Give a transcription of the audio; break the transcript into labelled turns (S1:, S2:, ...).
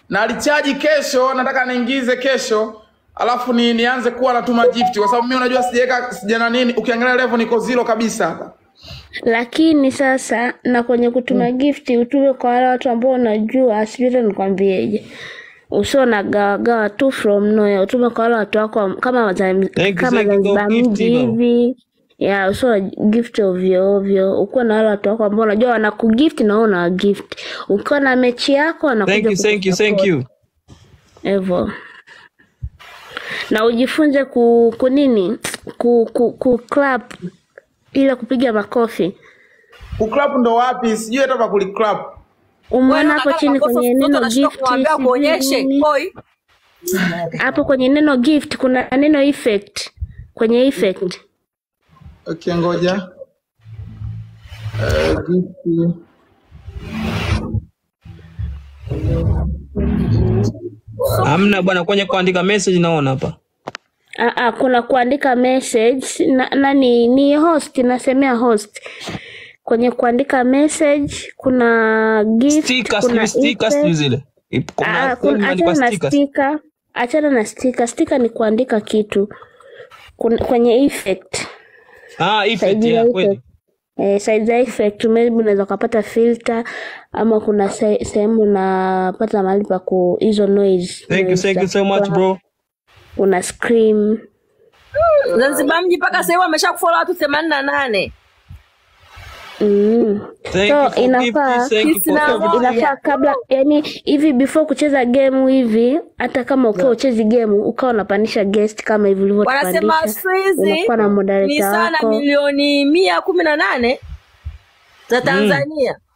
S1: na alichaji kesho, nataka niingize kesho alafu ni, nianze kuwa natuma gift kwa sababu mimi unajua sijaweka sijana nini, ukiangalia level niko zero kabisa hapa.
S2: lakini sasa na kwenye kutuma gift utume kwa wale watu ambao unajua, sijui hata nikwambieje, usio na gawagawa tu from nowhere, utume kwa wale watu wako kama Wazam-
S3: Thank you,
S2: kama
S3: thank you, go
S2: Zanzibar
S3: gift
S2: mji
S3: baba.
S2: hivi ya usio na gift ovyo ovyo, ukuwa na wale watu wako ambao unajua wanakugift na wewe unawagift. Ukiwa na mechi yako
S3: Thank
S2: wanakuja
S3: you, thank you, thank
S2: kukusupport
S3: you.
S2: hivyo, na ujifunze ku, ku nini ku, ku, ku clap ile kupiga makofi.
S1: Kuclap ndo wapi? Sijui hata pa kuliclap.
S4: Wewe
S2: Umeona hapo
S4: unataka
S2: chini
S4: makofi
S2: kwenye
S4: mtoto
S2: neno
S4: anashindwa
S2: gift,
S4: kumwambia
S2: sijui
S4: kuonyeshe
S2: nini,
S4: koi.
S2: hapo kwenye neno gift kuna neno effect, kwenye effect
S1: Okay, ngoja. Uh, gift.
S3: Hamna bwana, kwenye kuandika message naona hapa.
S2: Ah, ah, kuna kuandika message na, nani ni host, nasemea host. Kwenye kuandika message kuna gift,
S3: Stickers,
S2: kuna
S3: sijui stickers
S2: effect.
S3: sijui zile. Ip- Kuna
S2: Ah,
S3: sehemu
S2: kuna,
S3: imeandikwa
S2: achana na
S3: stickers.
S2: sticker, achana na sticker. Sticker ni kuandika kitu. Kuna, kwenye effect
S3: Ah, effect
S2: side
S3: ya
S2: za
S3: kweli.
S2: effect eh, side za effect maybe unaweza ukapata filter ama kuna se- sehemu unapata mahali pa ku hizo noise
S3: Thank you,
S2: noise
S3: thank
S2: za
S3: you so much
S2: kutoa,
S3: bro.
S2: una scream
S4: Zanzibar mji mpaka sasa hivi amesha kufollow watu 88.
S2: mm.
S3: Thank you
S2: so
S3: for
S2: inafaa
S3: gifts, thank you
S4: Sisi
S3: for
S4: na
S3: everything.
S4: moja.
S2: inafaa kabla yani hivi before kucheza game hivi hata kama ukiwa uchezi game ukawa unapandisha guest kama hivi
S4: Wanasema
S2: ulivyotupandisha
S4: siku hizi
S2: unakuwa na
S4: ni
S2: moderator
S4: sana
S2: wako
S4: milioni mia kumi na nane za Tanzania.